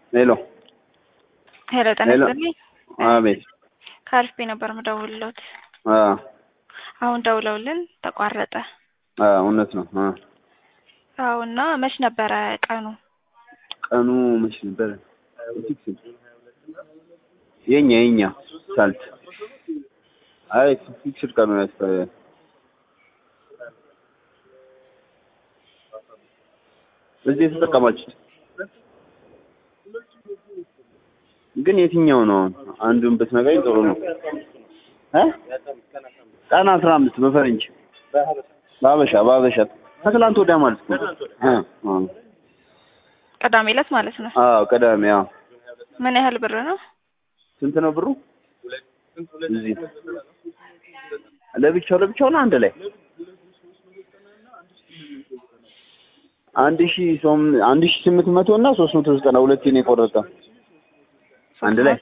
ሄሎ ሄሎ ጤና ሄሎ። ይስጥልኝ። አቤት። ከአሪፍ ነበር የምደውልሎት። አ አሁን ደውለውልን ተቋረጠ። አ እውነት ነው። አ አዎ እና መች ነበረ ቀኑ? ቀኑ መች ነበረ? የኛ የኛ ሳልት አይ ፊክስድ ቀኑ ያስፈ እዚህ የተጠቀማችሁት ግን የትኛው ነው? አንዱን ብትነግረኝ ጥሩ ነው። እ ቀን አስራ አምስት በፈረንጅ በሀበሻ በሀበሻ ከትላንት ወዲያ ማለት ነው። እ እ ቅዳሜ ዕለት ማለት ነው። አዎ ቅዳሜ። አዎ ምን ያህል ብር ነው? ስንት ነው ብሩ? እዚህ ለብቻው ለብቻው ነው አንድ ላይ አንድ ሺ ሶም አንድ ሺ ስምንት መቶ እና ሶስት መቶ ዘጠና ሁለቴ ነው የቆረጠ አንድ ላይ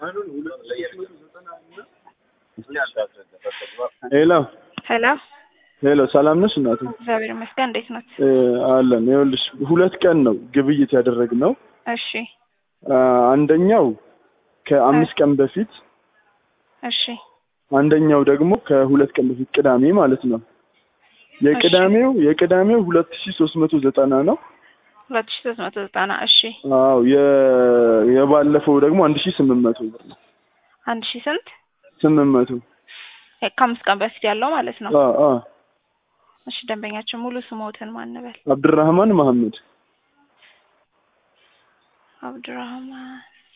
ሄሎ ሄሎ ሄሎ፣ ሰላም ነሽ እናቱ? እግዚአብሔር ይመስገን። እንዴት ናት? እ አለን። ይኸውልሽ ሁለት ቀን ነው ግብይት ያደረግነው። እሺ አ፣ አንደኛው ከአምስት ቀን በፊት እሺ አንደኛው ደግሞ ከሁለት ቀን በፊት ቅዳሜ ማለት ነው። የቅዳሜው የቅዳሜው ሁለት ሺ ሶስት መቶ ዘጠና ነው። ሁለት ሺ ሶስት መቶ ዘጠና እሺ አዎ የ- የባለፈው ደግሞ አንድ ሺ ስምንት መቶ ብር ነው። አንድ ሺ ስንት ስምንት መቶ እ ከአምስት ቀን በፊት ያለው ማለት ነው። አ አ እሺ ደንበኛችን ሙሉ ስሞትን ማንበል አብድራህማን መሐመድ አብዱራህማን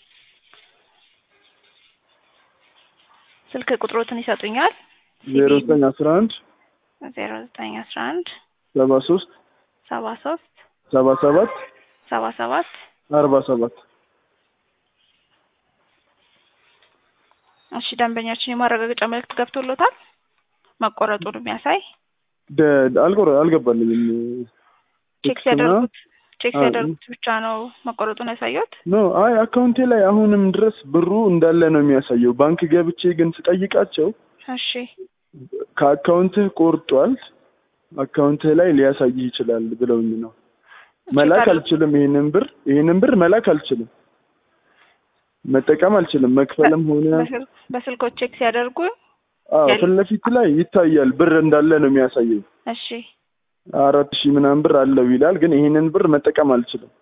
ስልክ ቁጥሮትን ይሰጡኛል? ዜሮ ዘጠኝ አስራ አንድ ዜሮ ዘጠኝ አስራ አንድ ሰባ ሶስት ሰባ ሶስት ሰባ ሰባት ሰባ ሰባት አርባ ሰባት እሺ ደንበኛችን የማረጋገጫ መልእክት ገብቶሎታል? መቆረጡን የሚያሳይ ደ- አልቆረ አልገባልኝም። ቼክ እና- ሲያደርጉት ቼክ አዎ። ሲያደርጉት ብቻ ነው መቆረጡን ያሳየት። ኖ አይ አካውንቴ ላይ አሁንም ድረስ ብሩ እንዳለ ነው የሚያሳየው። ባንክ ገብቼ ግን ስጠይቃቸው እሺ ከአካውንትህ ቆርጧል፣ አካውንትህ ላይ ሊያሳይህ ይችላል ብለውኝ ነው። መላክ አልችልም። ይሄንን ብር ይሄንን ብር መላክ አልችልም፣ መጠቀም አልችልም። መክፈልም ሆነ በስል- በስልኮች ቼክ ሲያደርጉ አዎ ያል- ፊት ለፊት ላይ ይታያል፣ ብር እንዳለ ነው የሚያሳየው። እሺ አራት ሺህ ምናምን ብር አለው ይላል፣ ግን ይሄንን ብር መጠቀም አልችልም።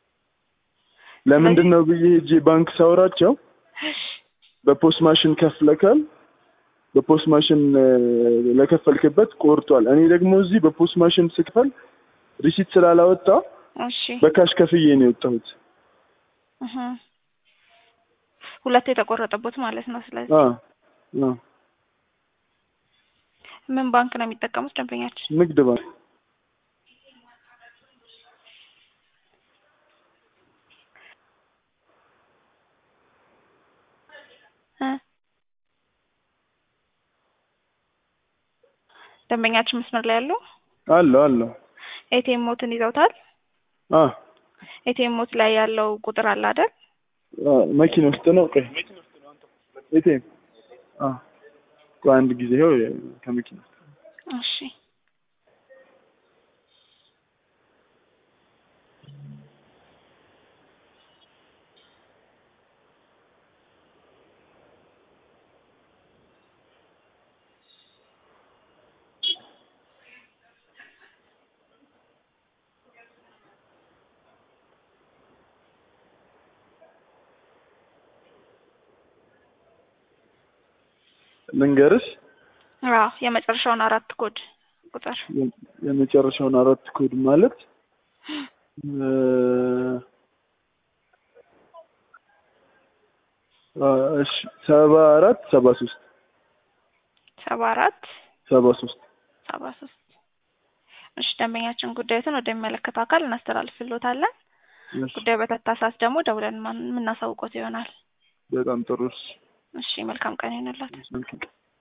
ለምንድን ነው ብዬ ሄጄ ባንክ ሳወራቸው በፖስት ማሽን ከፍለካል፣ በፖስት ማሽን እ፣ ለከፈልክበት ቆርጧል። እኔ ደግሞ እዚህ በፖስት ማሽን ስክፈል ሪሲት ስላላወጣ እሺ በካሽ ከፍዬ ነው የወጣሁት። እህ ሁለት የተቆረጠበት ማለት ነው። ስለዚህ አ አ ምን ባንክ ነው የሚጠቀሙት ደንበኛችን? ንግድ ባንክ እ ደንበኛችን መስመር ላይ ያሉ አለው አለው ኤቲኤም ሞትን ይዘውታል። አ ኤቲኤም ሞት ላይ ያለው ቁጥር አለ አይደል? አ መኪና ውስጥ ነው። ቆይ ኤቲኤም አ ቆይ አንድ ጊዜ ይኸው ከመኪና ውስጥ እሺ ልንገርሽ አዎ የመጨረሻውን አራት ኮድ ቁጥር የ- የመጨረሻውን አራት ኮድ ማለት እ፣ አ፣ እሺ ሰባ አራት ሰባ ሶስት ሰባ አራት ሰባ ሶስት ሰባ ሶስት እሺ ደንበኛችን ጉዳዩትን ወደሚመለከተው አካል እናስተላልፍሎታለን። እሺ፣ ጉዳዩ በተታ ሰዓት ደግሞ ደውለን ማን- የምናሳውቆት ይሆናል። በጣም ጥሩ እሺ። እሺ መልካም ቀን ይሆንላት። መልካም